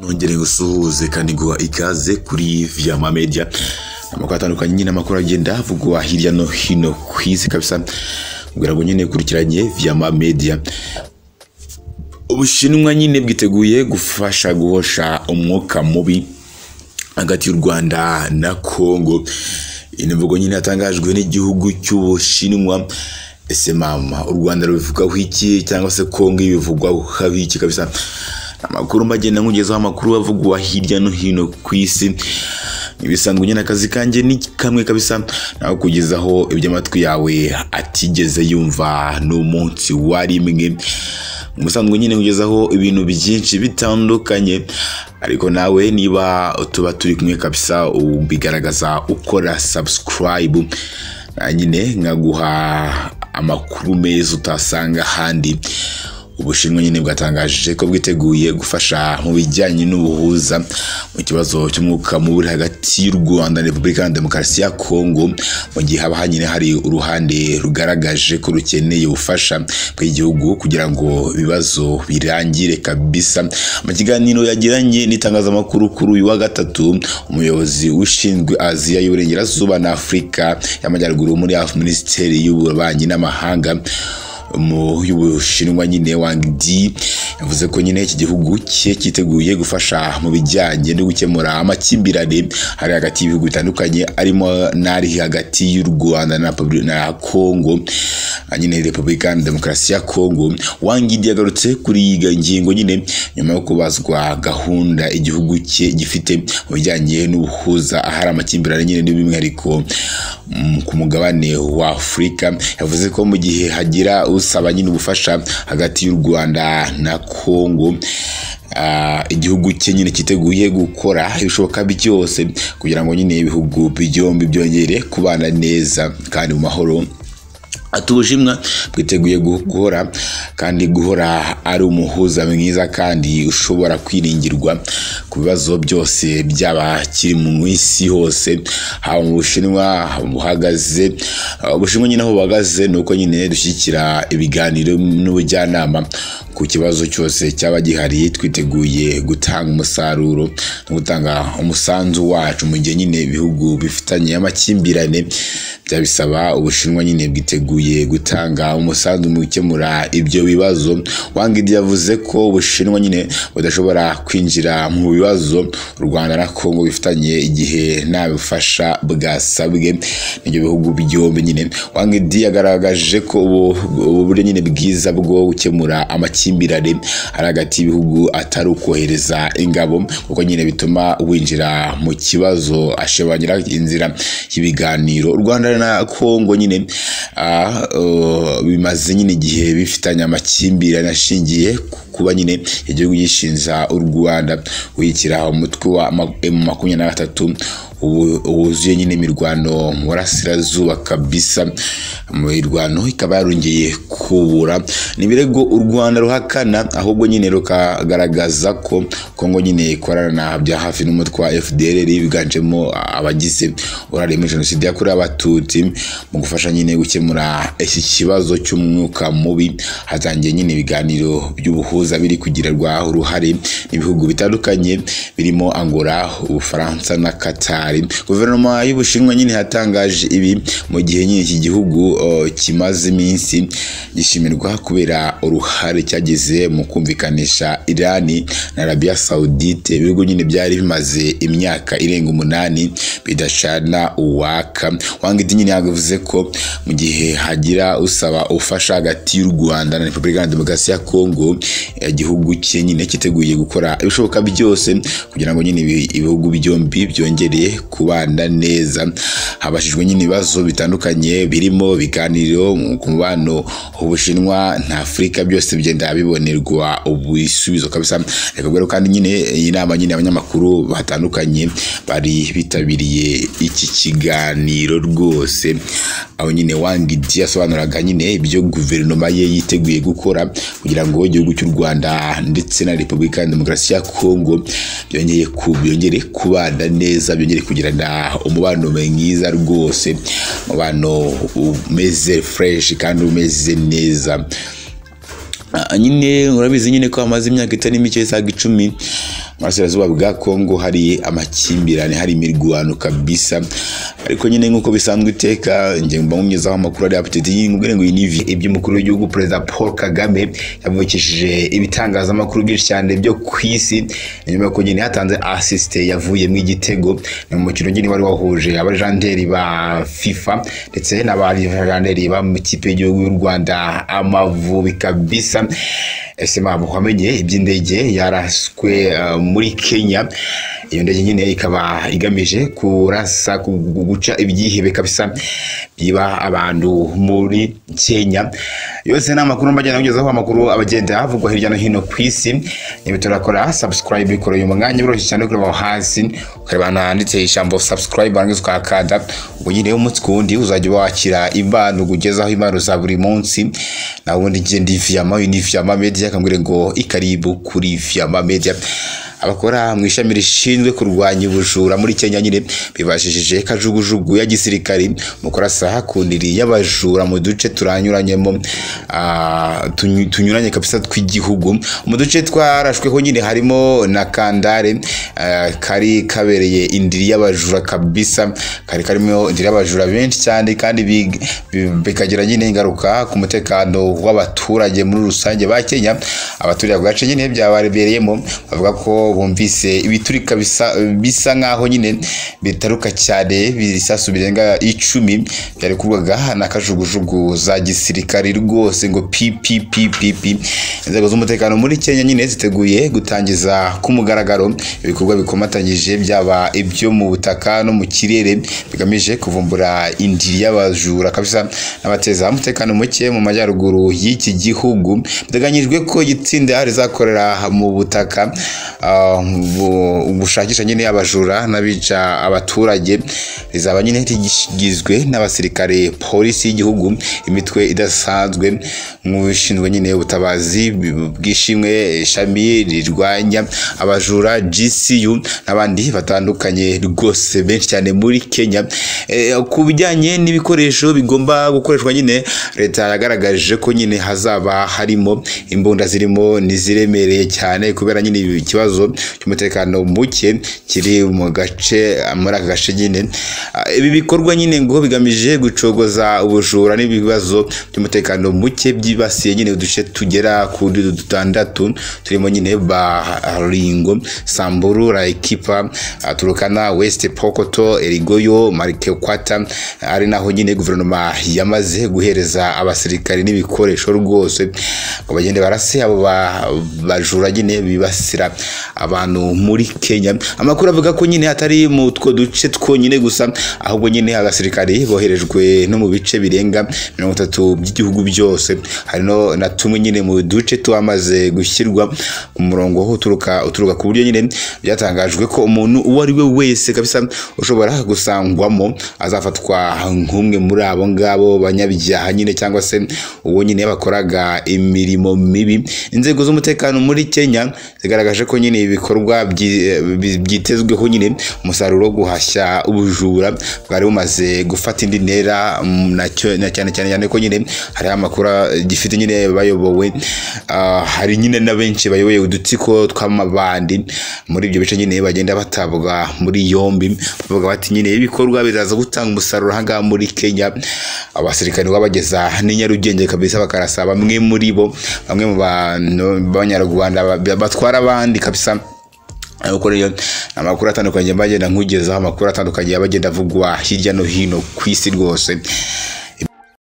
nongere ngusuhuze kandi guha ikaze kuri Vyama Media amakuru atandukanye nyine amakuru agenda avugwa hirya no hino ku isi kabisa ubwira ngo nyine kurikiranye Vyama Media ubushinwa nyine bwiteguye gufasha guhosha umwuka mubi hagati y'u Rwanda na Kongo iyi mvugo nyine yatangajwe n'igihugu cy'ubushinwa ese mama u Rwanda rubivugaho iki cyangwa se Kongo ibivugwaho habiki kabisa amakuru magenda nkugezaho amakuru avugwa hirya no hino ku isi ibisanzwe nyine akazi kanjye ni kamwe kabisa nawe kugezaho ibyo amatwi yawe atigeze yumva ni umunsi wa rimwe umusanzwe nyine kugezaho ibintu byinshi bitandukanye ariko nawe niba tuba turi kumwe kabisa ubigaragaza ukora subscribe na nyine nkaguha amakuru meza utasanga ahandi ubushinwa nyine bwatangaje ko bwiteguye gufasha mu bijyanye n'ubuhuza mu kibazo cy'umwuka mubi hagati y'u Rwanda na Repubulika ya Demokarasi ya Kongo mu gihe haba hanyine hari uruhande rugaragaje ko rukeneye ubufasha bw'igihugu kugira ngo ibibazo birangire kabisa mu kiganiro yagiranye n'itangazamakuru kuri uyu wa gatatu umuyobozi ushinzwe Aziya y'Uburengerazuba na Afurika y'Amajyaruguru muri Minisiteri y'Ububanyi n'Amahanga mu y'ubushinwa nyine Wang Di yavuze ko nyine iki gihugu cye cyiteguye gufasha mu bijyanye no gukemura amakimbirane hari hagati y'ibihugu bitandukanye arimo n'ari hagati y'u Rwanda na Republi- na Kongo nyine Repubulika ya Demokarasi ya Kongo Wang Di yagarutse kuri iyi ngingo nyine nyuma yo kubazwa gahunda igihugu cye gifite mu bijyanye n'ubuhuza ahari amakimbirane nyine n'umwihariko mm, ku mugabane wa Afurika yavuze ko mu gihe hagira usaba nyine ubufasha hagati y'u Rwanda na Kongo Ah, igihugu cye nyine cyiteguye gukora ibishoboka byose kugira ngo nyine ibihugu byombi byongere kubana neza kandi mu mahoro ati ubushinwa bwiteguye gu- guhora kandi guhora ari umuhuza mwiza kandi ushobora kwiringirwa ku bibazo byose byaba kiri mu isi hose haba mu bushinwa haba mu buhagaze Ah, ubushinwa nyine aho buhagaze ni uko nyine dushyigikira ibiganiro n'ubujyanama ku kibazo cyose cyaba gihari twiteguye gutanga umusaruro no gutanga umusanzu wacu mu gihe nyine ibihugu bifitanye amakimbirane byabisaba ubushinwa nyine bwiteguye gutanga umusanzu mu gukemura ibyo bibazo wangidi yavuze ko ubushinwa nyine budashobora kwinjira mu bibazo u rwanda na kongo bifitanye igihe nta bufasha bwasabwe n'ibyo bihugu byombi nyine wangidi yagaragaje ko ubu ubu buryo nyine bwiza bwo gukemura amakimbirane ari hagati y'ibihugu atari ukohereza ingabo kuko nyine bituma winjira mu kibazo ashimangira inzira y'ibiganiro u rwanda na kongo nyine ah, uh, bimaze nyine igihe bifitanye amakimbirane ashingiye ku kuba nyine igihugu gishinja u rwanda wikiraho umutwe wa ma- emu makumyabiri na gatatu ubu- wuzuye nyine imirwano mu burasirazuba kabisa imirwano ikaba yarongeye kubura ni ibirego u rwanda ruhakana ahubwo nyine rukagaragaza ko kongo nyine ikorana bya hafi n'umutwe wa fdr biganjemo abagize uruhare muri jenoside yakorewe abatutsi mu gufasha nyine gukemura iki kibazo cy'umwuka mubi hatangiye nyine ibiganiro by'ubuhuza biri kugirirwa uruhare n'ibihugu bitandukanye birimo angola ubufaransa na katari guverinoma y'ubushinwa nyine yatangaje ibi mu gihe nyine iki gihugu uh, kimaze iminsi gishimirwa kubera uruhare cyagize mu kumvikanisha irani na arabiya sawudite ibihugu nyine byari bimaze imyaka irenga umunani bidacana uwaka wangiti nyine yavuze ko mu gihe hagira usaba ubufasha hagati y'u rwanda na repubulika ya demokarasi ya kongo igihugu cye nyine cyiteguye gukora ibishoboka byose kugira ngo nyine ibi- ibihugu byombi byongere kubana neza habashijwe nyine ibibazo bitandukanye birimo ibiganiro ku mubano ubushinwa na afurika byose bigenda bibonerwa ibisubizo kabisa reka rero kandi nyine iyi nama nyine abanyamakuru batandukanye bari bitabiriye iki kiganiro rwose aho nyine wangidi yasobanuraga nyine ibyo guverinoma ye yiteguye gukora kugira ngo igihugu cy'u rwanda ndetse na repubulika ya demokarasi ya kongo byongeye ku- byongere kubana neza byongere kugirana umubano mwiza rwose umubano umeze fureshi kandi umeze neza Ah, nyine urabizi nyine ko hamaze imyaka itari mike isaga icumi burasirazuba bwa kongo hari amakimbirane hari imirwano kabisa ariko nyine nk'uko bisanzwe iteka nge mba nkumyezaho amakuru ari apetiti nyine ubwo ngo iyi ni ivi iby'umukuru w'igihugu perezida paul kagame yavukishije ibitangazamakuru byinshi cyane byo ku isi nyuma y'uko nyine hatanze asisite yavuyemo igitego ni umukino nyine wari wahuje abajanderi ba fifa ndetse n'abajanderi ba mu ikipe y'igihugu y'u rwanda amavubi kabisa ese mama wamenye iby'indege yaraswe uh, muri kenya iyo ndege nyine ikaba igamije kurasa ku- guca ibyihebe kabisa biba abantu muri kenya yose ni amakuru mbagenda kugezaho amakuru abagenda havugwa hirya no hino ku isi niba turakora subscribe ikora uyu mwanya biroroshye cyane kureba aho hasi ukareba ahantu handitse ijambo subscribe warangiza ukahakanda ubwo nyine umunsi ku wundi uzajya wakira impano kugezaho impano za buri munsi nawe ubundi njye ndi viyama uyu ni viyama media akambwira ngo ikaribu kuri viyama media abakora mu ishami rishinzwe kurwanya ubujura muri Kenya nyine bibashishije kajugujugu ya gisirikari mu kurasa hakundiri y'abajura mu duce turanyuranyemo ah, tunyu- tunyuranye kabisa tw'igihugu mu duce twarashweho nyine harimo na kandare ah, kari kabereye indiri y'abajura kabisa kari karimo indiri y'abajura benshi cyane kandi bi- bi- bikagira nyine ingaruka ku mutekano w'abaturage muri rusange ba Kenya abaturiye ako gace nyine byababereyemo bavuga ko bumvise ibiturika bisa bisa nk'aho nyine bitaruka cyane ibisasu birenga icumi byarekurwaga na kajugujugu za gisirikari rwose ngo pppp inzego z'umutekano muri kenya nyine ziteguye gutangiza ku mugaragaro ibikorwa bikomatanyije byaba ibyo mu butaka no mu kirere bigamije kuvumbura indiri y'abajura kabisa n'abateza umutekano muke mu majyaruguru y'iki gihugu biteganyijwe ko itsinda rizakorera mu butaka ah, bu- bushakisha nyine abajura n'abica abaturage rizaba nyine rigizwe n'abasirikare polisi y'igihugu imitwe idasanzwe nk'ushinzwe nyine ubutabazi bw'ishimwe ishami rirwanya abajura GCU n'abandi batandukanye rwose benshi cyane muri Kenya Eh, ku bijyanye n'ibikoresho bigomba gukoreshwa nyine leta yagaragaje ko nyine hazaba harimo imbunda zirimo n'iziremereye cyane kubera nyine ibi- ikibazo cy'umutekano muke kiri mu gace muri aka gace nyine Ah, ibi bikorwa nyine ngo bigamije gucogoza ubujura n'ibibazo by'umutekano muke byibasiye nyine uduce tugera kuri dutandatu turimo nyine baringo samburu rayikipa ah, turukana west pokoto erigoyo marike kwata ari naho nyine guverinoma yamaze guhereza abasirikari n'ibikoresho rwose ngo bagende barase abo ba- bajura nyine bibasira abantu muri Kenya amakuru avuga ko nyine hatari mu two duce twonyine gusa ahubwo nyine abasirikari boherejwe no mu bice birenga mirongo itatu by'igihugu byose hari no na tumwe nyine mu duce twamaze gushyirwa ku murongo uturuka uturuka ku buryo nyine byatangajwe ko umuntu uwo ari we wese kabisa ushobora gusangwamo azafatwa nk'umwe muri abo ngabo banyabyaha nyine cyangwa se uwo nyine bakoraga imirimo mibi inzego z'umutekano muri Kenya zigaragaje ko nyine ibikorwa byi- bi- byitezweho nyine umusaruro wo guhashya ubujura bwari bumaze gufata indi ntera mm, nacyo- na cyane cyane cyane ko nyine hari amakuru gifite nyine bayobowe ah, hari nyine na benshi bayoboye udutsiko tw'amabandi muri ibyo bice nyine bagenda batabwa muri yombi bavuga bati nyine ibikorwa biraza gutanga umusaruro aha ngaha muri Kenya abasirikare babageza n'i Nyarugenge kabisa bakarasa bamwe muri bo bamwe mu bantu b'abanyarwanda ba- batwara abandi kabisa ariko rero amakuru atandukanye bagenda nkugezaho amakuru atandukanye abagenda avugwa hirya no hino ku isi rwose